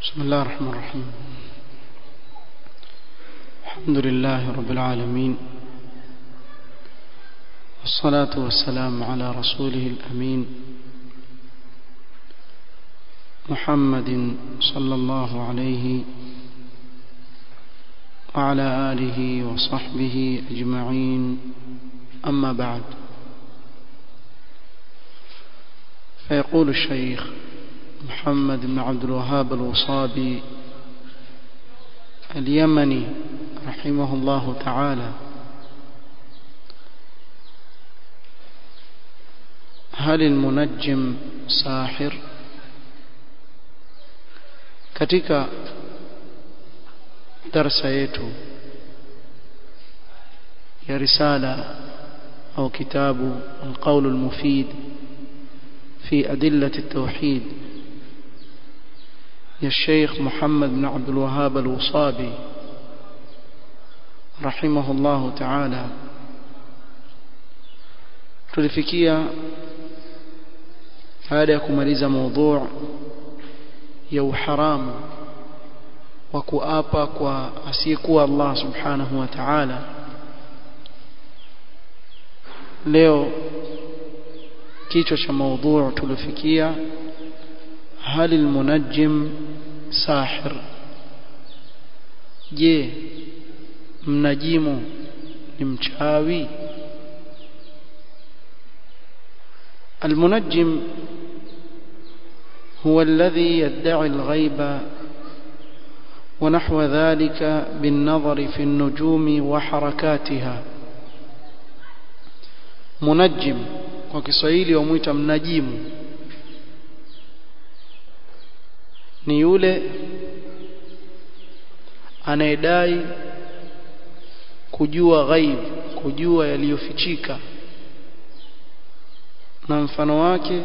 بسم الله الرحمن الرحيم الحمد لله رب العالمين والصلاة والسلام على رسوله الأمين محمد صلى الله عليه وعلى آله وصحبه أجمعين أما بعد فيقول الشيخ محمد بن عبد الوهاب الوصابي اليمني رحمه الله تعالى هل المنجم ساحر katika darasa yetu ya risala au kitabu القول المفيد في أدلة التوحيد يا الشيخ محمد بن عبد الوهاب الوصابي رحمه الله تعالى tulifikia baada ya kumaliza mada ya uharamu wa kuapa kwa asiyekuwa Allah subhanahu wa ta'ala leo kichwa cha mada tulifikia هل المنجم ساحر je mnajimu ni mchawi المنجم هو الذي يدعي الغيب ونحو ذلك بالنظر في النجوم وحركاتها منجم kwa Kiswahili wamuita mnajimu ni yule anayedai kujua ghaib kujua yaliyofichika na mfano wake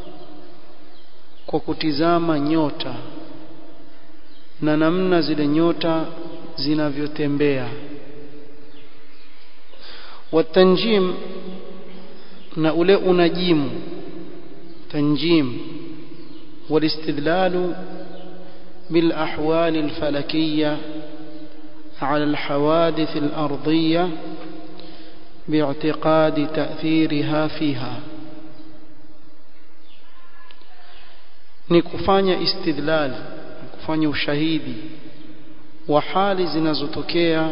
kwa kutizama nyota na namna zile nyota zinavyotembea watanjim na ule unajimu tanjim والاستدلال بالأحوال الفلكية على الحوادث الأرضية باعتقاد تأثيرها فيها ni kufanya istidlal kufanya ushahidi wa hali zinazotokea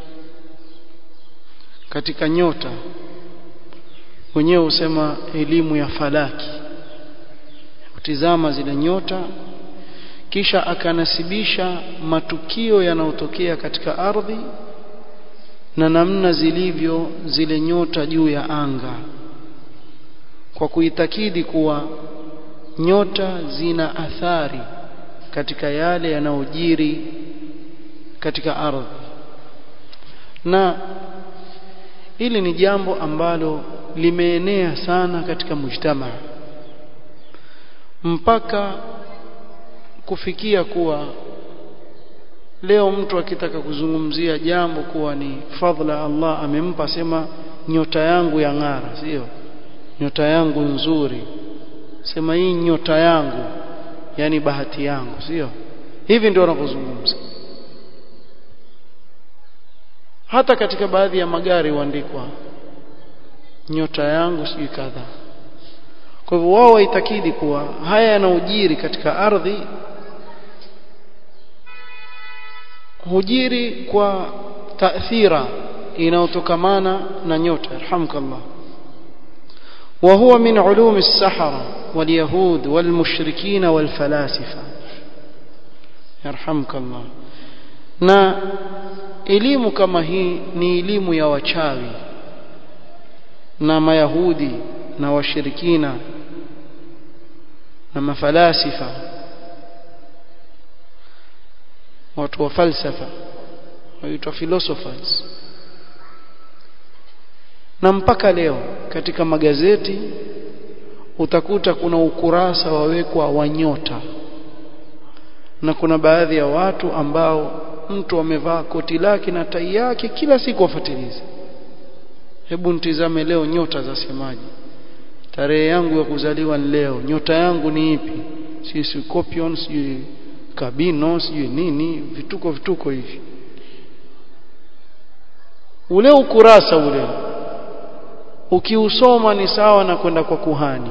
katika nyota wenyewe husema elimu ya falaki kutizama zile nyota kisha akanasibisha matukio yanayotokea katika ardhi na namna zilivyo zile nyota juu ya anga kwa kuitakidi kuwa nyota zina athari katika yale yanayojiri katika ardhi na hili ni jambo ambalo limeenea sana katika mujtamaa mpaka kufikia kuwa leo mtu akitaka kuzungumzia jambo kuwa ni fadhila Allah amempa sema nyota yangu ya ng'ara sio nyota yangu nzuri sema hii nyota yangu yani bahati yangu sio hivi ndio wanavyozungumza hata katika baadhi ya magari huandikwa nyota yangu sijui kadhaa kwa hivyo wao waitakidi kuwa haya yanaojiri katika ardhi hujiri kwa taathira inayotokamana na nyota yarhamkallah وهو من علوم السحرة واليهود والمشركين والفلاسفة يرحمك الله na elimu kama hii ni elimu ya wachawi na mayahudi na washirikina na mafalasifa watu wa falsafa waitwa philosophers na mpaka leo katika magazeti utakuta kuna ukurasa wawekwa wa nyota na kuna baadhi ya watu ambao mtu amevaa koti lake na tai yake kila siku wafuatiliza hebu nitizame leo nyota za semaji tarehe yangu ya kuzaliwa ni leo nyota yangu ni ipi si Scorpion si kabino sijui nini vituko vituko hivi ule ukurasa ule ukiusoma ni sawa na kwenda kwa kuhani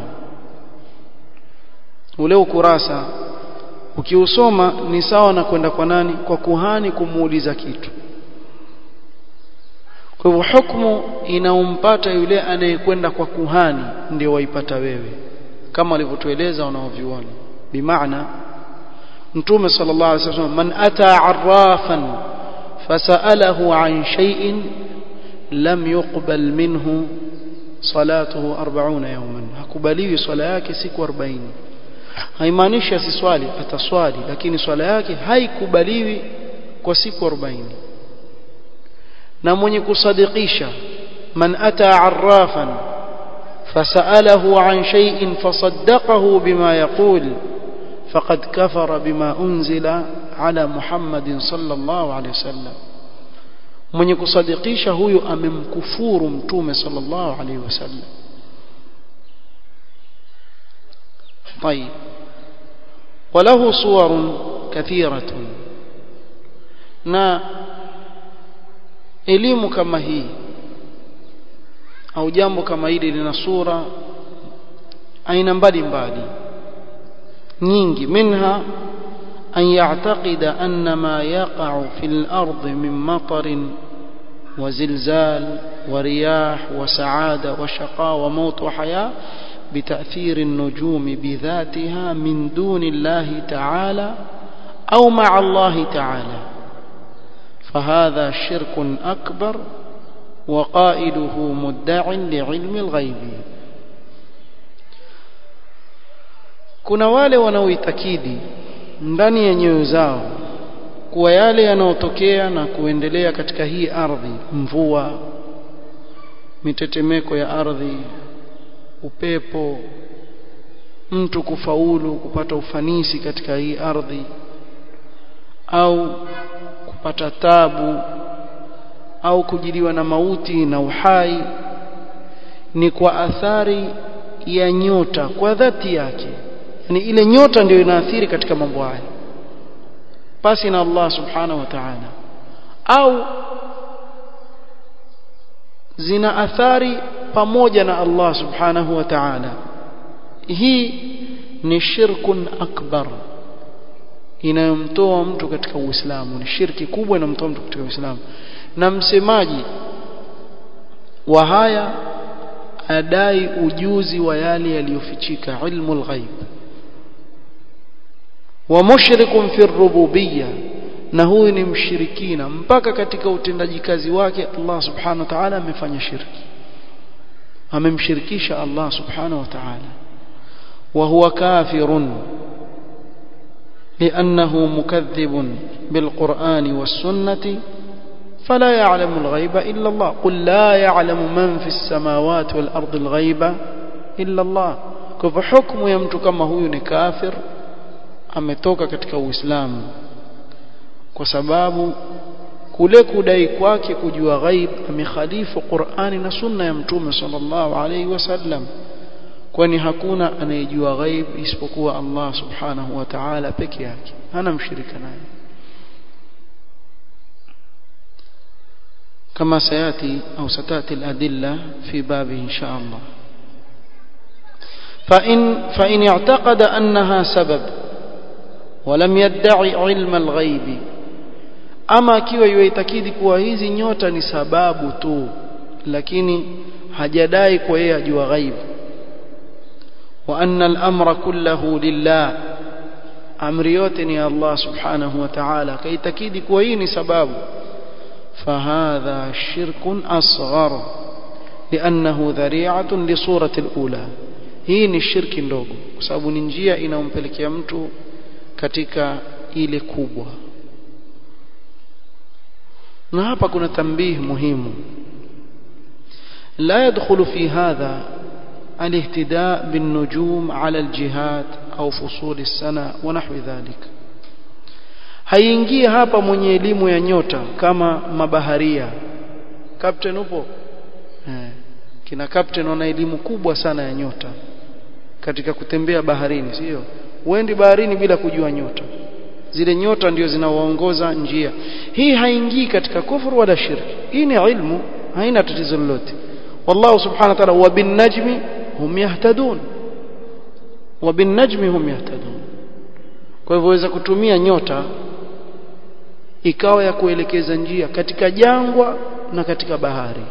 ule ukurasa ukiusoma ni sawa na kwenda kwa nani kwa kuhani kumuuliza kitu kwa hivyo hukumu inaompata yule anayekwenda kwa kuhani ndio waipata wewe kama walivyotueleza wanaoviona bimaana mtume sallallahu alaihi wasallam man ata arrafan fasalahu an shay'in lam yuqbal minhu salatuhu 40 yawman hakubaliwi swala yake siku 40 haimaanishi asiswali ataswali lakini swala yake haikubaliwi kwa siku 40 na mwenye kusadikisha man ata arrafan fasalahu an shay'in fasaddaqahu bima yaqul faqad kafara bima unzila ala Muhammadin sallallahu alayhi wasallam mwenye kusadikisha huyu amemkufuru mtume sallallahu alayhi wasallam طيب وله صور كثيرة na elimu kama hii au jambo kama hili lina sura aina mbalimbali nyingi minha an ya'taqida anna ma yaqa'u fil ardi min matarin وزلزال ورياح وسعادة وشقاء وموت وحياة بتأثير النجوم بذاتها من دون الله تعالى أو مع الله تعالى فهذا شرك أكبر وقائله مدع لعلم الغيب kuna wale wanaoitakidi ndani ya nyoyo zao kuwa yale yanayotokea na kuendelea katika hii ardhi mvua mitetemeko ya ardhi upepo mtu kufaulu kupata ufanisi katika hii ardhi au kupata tabu au kujiliwa na mauti na uhai ni kwa athari ya nyota kwa dhati yake yani ile nyota ndio inaathiri katika mambo haya pasi na Allah subhanahu wa ta'ala au zina athari pamoja na Allah subhanahu wa ta'ala hii ni shirkun akbar inayomtoa mtu katika Uislamu ni shirki kubwa inayomtoa mtu katika Uislamu na msemaji wa haya adai ujuzi wa yale yaliyofichika ilmu alghaib wa mushrikun fi rububiyya na huyu ni mshirikina mpaka katika utendaji kazi wake Allah subhanahu wa ta'ala amefanya shirki amemshirikisha Allah subhanahu wa ta'ala wa huwa kafirun لأنه مكذب بالقرآن والسنة فلا يعلم الغيب إلا الله قل لا يعلم من في السماوات والأرض الغيب إلا الله كيف حكم يمت كما هو كافر ametoka katika Uislamu kwa sababu kule kudai kwake kujua ghaib amekhalifu Qur'ani na sunna ya Mtume sallallahu alaihi wasallam kwani hakuna anayejua ghaib isipokuwa Allah subhanahu wa ta'ala peke yake hana mshirika naye كما سياتي او ستاتي الادله في بابه ان شاء الله فان فان اعتقد انها سبب ولم يدعي علم الغيب ama akiwa yuitakidi kuwa hizi nyota ni sababu tu lakini hajadai kwa yeye ajua ghaibu wa anna al-amra kullahu lillah amri yote ni Allah subhanahu wa ta'ala kaitakidi kuwa hii ni sababu فهذا شرك أصغر لأنه ذريعة لصورة الأولى hii ni shirki ndogo kwa sababu ni njia inayompelekea mtu katika ile kubwa na hapa kuna tambih muhimu la yadkhulu fi hadha الاهتداء بالنجوم على الجهات أو فصول السنة ونحو ذلك haingii hapa mwenye elimu ya nyota kama mabaharia captain upo eh, kina captain wana elimu kubwa sana ya nyota katika kutembea baharini sio uendi baharini bila kujua nyota zile nyota ndio zinawaongoza njia hii haingii katika kufuru wala shirki hii ni ilmu haina tatizo lolote wallahu subhanahu wa ta'ala wa bin najmi hum yahtadun wa bin najmi hum yahtadun kwa hivyo waweza kutumia nyota ikawa ya kuelekeza njia katika jangwa na katika bahari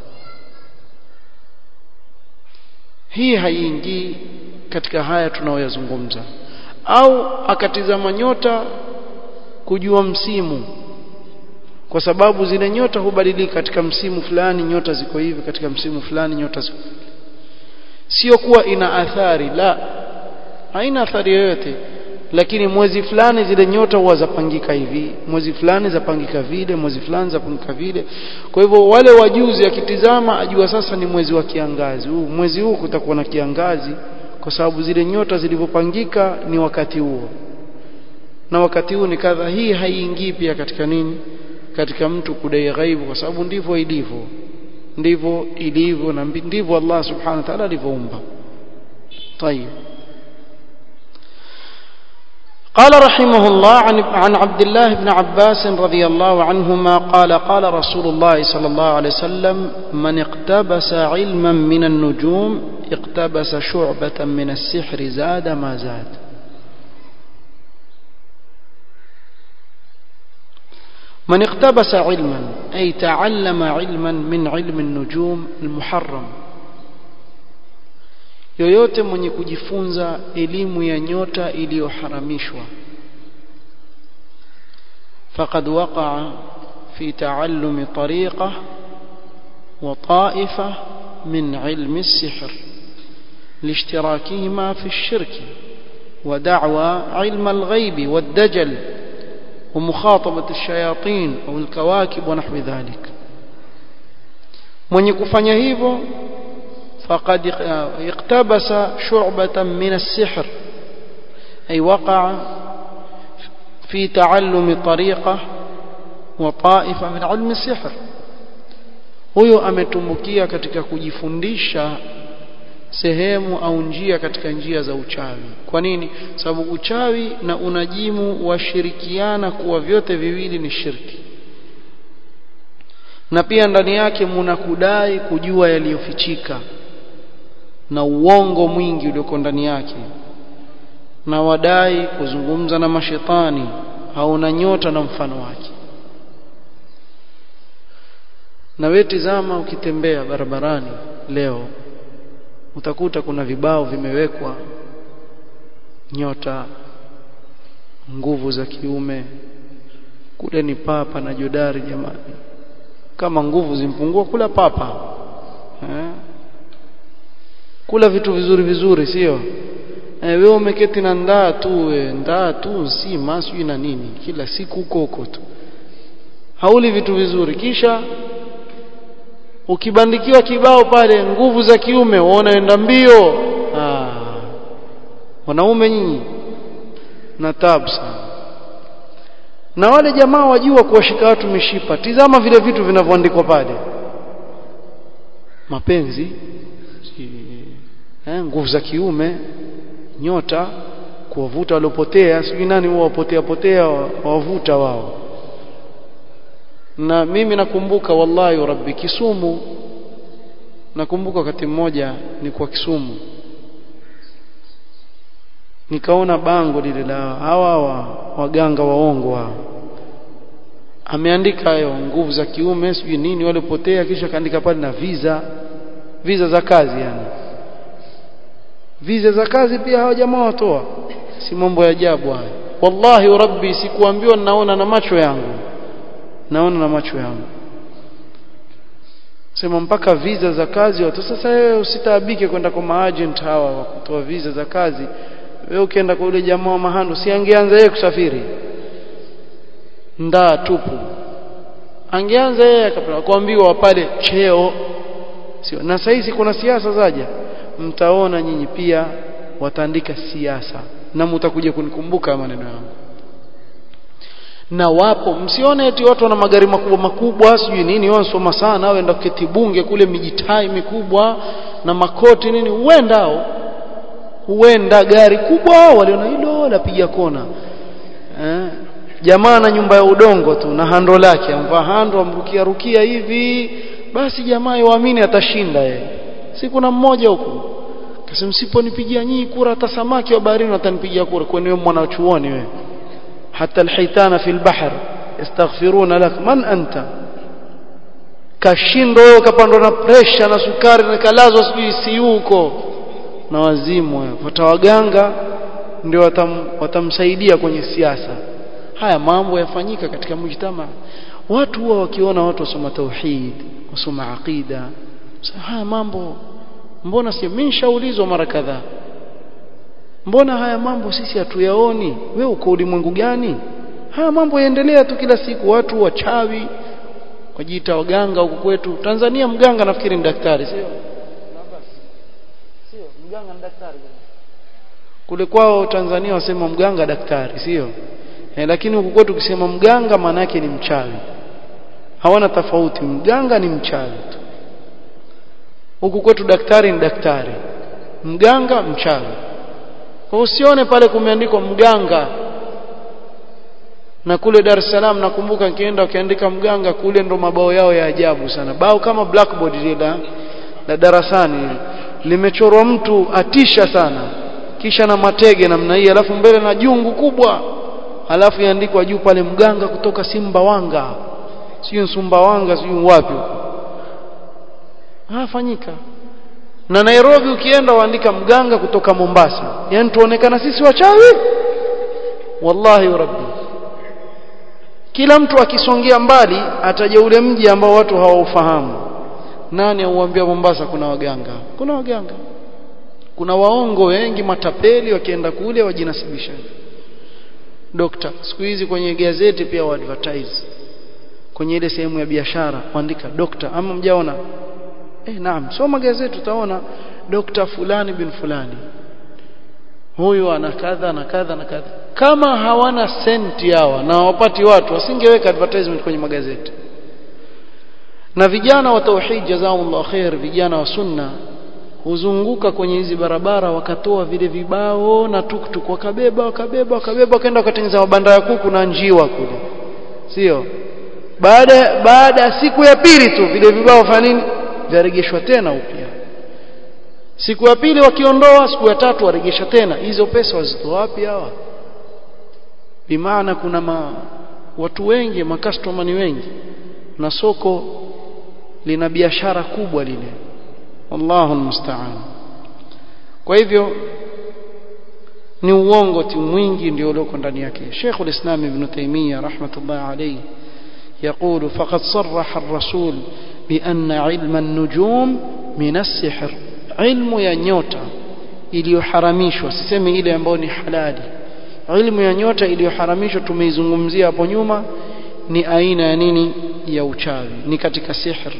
hii haiingii katika haya tunaoyazungumza au akatizama nyota kujua msimu kwa sababu zile nyota hubadilika katika msimu fulani nyota ziko hivi katika msimu fulani nyota ziko sio kuwa ina athari la haina athari yoyote lakini mwezi fulani zile nyota huwa zapangika hivi mwezi fulani zapangika vile mwezi fulani zapangika vile kwa hivyo wale wajuzi akitizama ajua sasa ni mwezi wa kiangazi huu mwezi huu kutakuwa na kiangazi kwa sababu zile nyota zilivyopangika ni wakati huo na wakati huu ni kadha hii haiingii pia katika nini katika mtu kudai ghaibu kwa sababu ndivyo ilivyo ndivyo ilivyo na ndivyo Allah subhanahu wa ta'ala alivyoumba طيب قال رحمه الله عن عن عبد الله بن عباس رضي الله عنهما قال قال رسول الله صلى الله عليه وسلم من اقتبس علما من النجوم اقتبس شعبة من السحر زاد ما زاد من اقتبس علما أي تعلم علما من علم النجوم المحرم yoyote mwenye kujifunza elimu ya nyota iliyoharamishwa faqad waqa'a fi ta'allumi tariqa wa ta'ifa min ilmi as-sihr لاشتراكهما في الشرك ودعوى علم الغيب والدجل ومخاطبة الشياطين أو الكواكب ونحو ذلك من يكفن hivyo فقد اقتبس شعبة من السحر أي وقع في تعلم طريقة وطائفة من علم السحر huyo ametumbukia katika kujifundisha sehemu au njia katika njia za uchawi kwa nini sababu uchawi na unajimu washirikiana kuwa vyote viwili ni shirki na pia ndani yake muna kudai kujua yaliyofichika na uongo mwingi ulioko ndani yake na wadai kuzungumza na mashetani au na nyota na mfano wake na wewe tizama ukitembea barabarani leo utakuta kuna vibao vimewekwa nyota nguvu za kiume kule ni papa na jodari jamani kama nguvu zimpungua kula papa eh? kula vitu vizuri vizuri sio eh, wewe umeketi na ndaa tu we, ndaa tu si maswi na nini kila siku huko huko tu hauli vitu vizuri kisha ukibandikiwa kibao pale nguvu za kiume waonaenda mbio ah wanaume nyinyi na tabu sana na wale jamaa wajua kuwashika watu mishipa tizama vile vitu vinavyoandikwa pale mapenzi eh, nguvu za kiume nyota kuwavuta waliopotea sijui nani huwa wapotea potea wawavuta wao na mimi nakumbuka wallahi rabbi Kisumu nakumbuka wakati mmoja ni kwa Kisumu nikaona bango lile la hawa hawa waganga waongo hao ameandika hayo nguvu za kiume sijui nini walipotea kisha kaandika pale na visa visa za kazi yani visa za kazi pia hawa jamaa watoa si mambo ya ajabu haya wallahi rabbi sikuambiwa naona na macho yangu naona na macho yangu sema mpaka visa za kazi watu sasa wewe usitaabike kwenda kwa maagent hawa wa kutoa visa za kazi wewe ukienda kwa yule jamaa wa mahando si angeanza yeye kusafiri ndaa tupu angeanza yeye akaambiwa pale cheo sio na saizi kuna siasa zaja mtaona nyinyi pia wataandika siasa na mtakuja kunikumbuka maneno yangu na wapo msione eti watu wana magari makubwa makubwa sijui nini wanasoma sana waenda kuketi bunge kule mijitai mikubwa na makoti nini huendao huenda gari kubwa waliona hilo lapiga kona eh jamaa na nyumba ya udongo tu na hando lake amvaa hando amrukia rukia hivi basi jamaa yuamini atashinda yeye si kuna mmoja huko kasema msiponipigia nyinyi kura hata samaki wa baharini watanipigia kura kwani wewe mwanachuoni wewe hata alhitana fil bahr yastaghfiruna lak man anta kashindo kapandwa na pressure na sukari na kalazwa sijui si huko na wazimu watawaganga ndio watam, watamsaidia kwenye siasa haya mambo yafanyika katika mujtama watu huwa wakiona watu wasoma tauhid wasoma aqida haya mambo mbona si mimi nishaulizwa mara kadhaa mbona haya mambo sisi hatuyaoni wewe uko ulimwengu gani haya mambo yaendelea tu kila siku watu wachawi wajiita waganga huku kwetu Tanzania mganga nafikiri ni daktari sio sio mganga ni daktari kule kwao Tanzania wasema mganga daktari sio eh, lakini huku kwetu ukisema mganga maana yake ni mchawi hawana tofauti mganga ni mchawi tu huku kwetu daktari ni daktari mganga mchawi kwa usione pale kumeandikwa mganga na kule Dar es Salaam nakumbuka nikienda ukiandika mganga kule ndo mabao yao ya ajabu sana bao kama blackboard lile la darasani limechorwa mtu atisha sana kisha na matege namna hii alafu mbele na jungu kubwa alafu yaandikwa juu pale mganga kutoka Simbawanga sio Sumbawanga sio wapi hafanyika na Nairobi ukienda waandika mganga kutoka Mombasa yani tuonekana sisi wachawi wallahi rabbi kila mtu akisongea mbali ataje ule mji ambao watu hawaufahamu nani auambia Mombasa kuna waganga kuna waganga kuna waongo wengi matapeli wakienda kule wajinasibisha dokta siku hizi kwenye gazeti pia wa advertise kwenye ile sehemu ya biashara kuandika dokta ama mjaona eh naam soma gazeti utaona dokta fulani bin fulani huyu ana kadha na kadha na kadha kama hawana senti hawa na hawapati watu wasingeweka advertisement kwenye magazeti na vijana wa tauhid jazakumullahu khair vijana wa sunna huzunguka kwenye hizi barabara wakatoa vile vibao na tuktuk wakabeba wakabeba wakabeba wakaenda wakatengeneza mabanda ya kuku na njiwa kule sio baada baada ya siku ya pili tu vile vibao fanya nini vyarejeshwa tena upya siku ya pili wakiondoa siku ya tatu waregesha tena hizo pesa wazitoa wapi hawa bimaana kuna ma, watu wengi makastoma ni wengi na soko lina biashara kubwa lile wallahu almusta'an kwa hivyo ni uongo tu mwingi ndio ulioko ndani yake Sheikh al-Islam Ibn Taymiyyah rahmatullah alayhi يقول فقد صرح الرسول بأن علم النجوم من السحر علم ya nyota iliyoharamishwa sisemi ile ambayo ni halali ilmu ya nyota iliyoharamishwa tumeizungumzia hapo nyuma ni aina ya nini ya uchawi ni katika sihr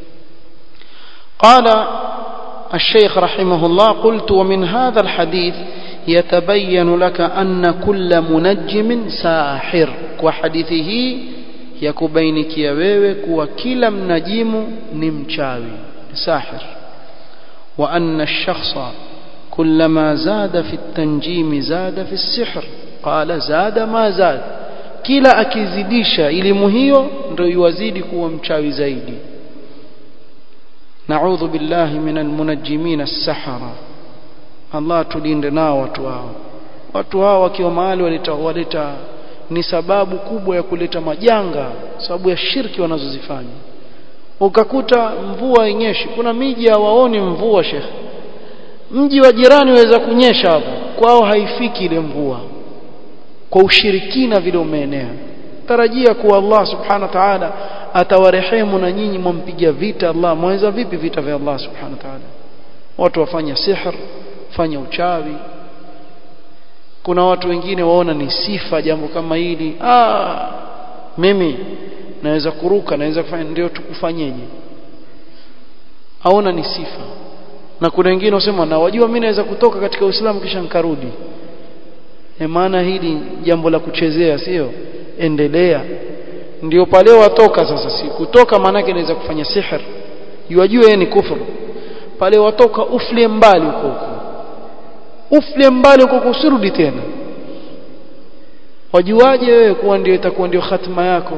قال الشيخ رحمه الله قلت ومن هذا الحديث يتبين لك أن كل منجم ساحر وحديثه yakubainikia wewe kuwa kila mnajimu ni mchawi sahir wa anna ash-shakhsa kullama zada fi at-tanjim zada fi as-sihr qala zada ma zada kila akizidisha elimu hiyo ndio yuwazidi kuwa mchawi zaidi na'udhu billahi minal munajjimin as-sahara Allah tulinde nao watu hao watu hao wakiwa mahali waleta waleta ni sababu kubwa ya kuleta majanga sababu ya shirki wanazozifanya ukakuta mvua inyeshi kuna miji hawaoni mvua shekhe mji wa jirani waweza kunyesha hapo kwao haifiki ile mvua kwa ushirikina vile umeenea tarajia kuwa Allah subhanahu wa ta'ala atawarehemu na nyinyi mwampiga vita Allah mwaweza vipi vita vya Allah subhanahu wa ta'ala watu wafanya sihr fanya uchawi kuna watu wengine waona ni sifa jambo kama hili ah mimi naweza kuruka naweza kufanya ndio tukufanyeje aona ni sifa na kuna wengine wasema na wajua mimi naweza kutoka katika Uislamu kisha nikarudi e maana hili jambo la kuchezea sio endelea ndio pale watoka sasa si kutoka maana yake naweza kufanya sihr yajue yeye ni kufuru pale watoka uflie mbali huko huko uflie mbali huko usirudi tena wajuaje wewe kuwa ndio itakuwa ndio hatima yako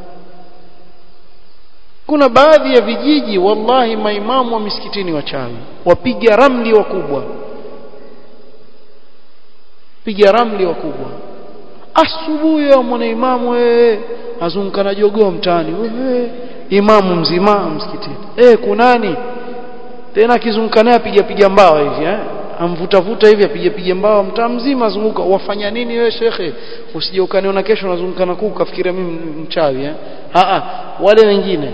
kuna baadhi ya vijiji wallahi maimamu wa misikitini wachawi wapiga ramli wakubwa piga ramli wakubwa asubuhi ya mwana imamu wewe azunguka na jogoo mtaani wewe imamu mzima msikitini eh kunani tena akizunguka naye apiga piga mbao hivi eh amvuta vuta hivi apiga piga mbao mtaa mzima azunguka wafanya nini wewe shekhe usije ukaniona kesho unazunguka na kuku kafikiria mimi mchawi eh a a wale wengine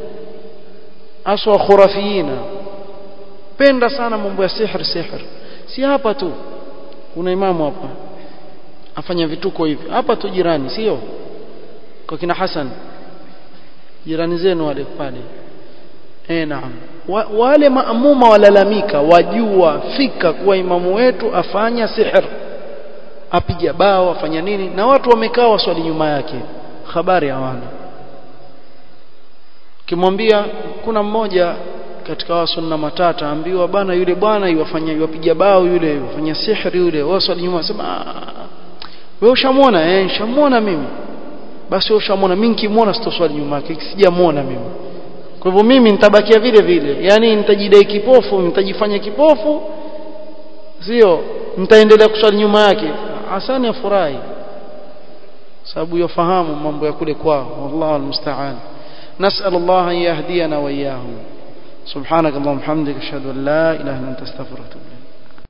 aswa khurafiyina penda sana mambo ya sihr sihr si hapa tu kuna imamu hapa afanya vituko hivi hapa tu jirani sio kwa kina Hassan jirani zenu wale pale eh naam wa, wale maamuma walalamika wajua fika kuwa imamu wetu afanya sihr apiga bao afanya nini na watu wamekaa waswali nyuma yake habari hawana kimwambia kuna mmoja katika wasunna matata ambiwa bana yule bwana yuwafanya yuwapiga bao yule yufanya sihri yule waswali nyuma sema wewe ushamwona eh nishamwona mimi basi wewe ushamwona mimi nikimwona sitoswali nyuma yake sijamuona mimi kwa hivyo mimi nitabakia vile vile yani nitajidai kipofu nitajifanya kipofu sio nitaendelea kuswali nyuma yake hasani afurahi sababu yafahamu mambo ya kule kwao wallahu almusta'an نسأل الله أن يهدينا وإياهم سبحانك اللهم وبحمدك أشهد أن لا إله إلا أنت أستغفرك وأتوب إليك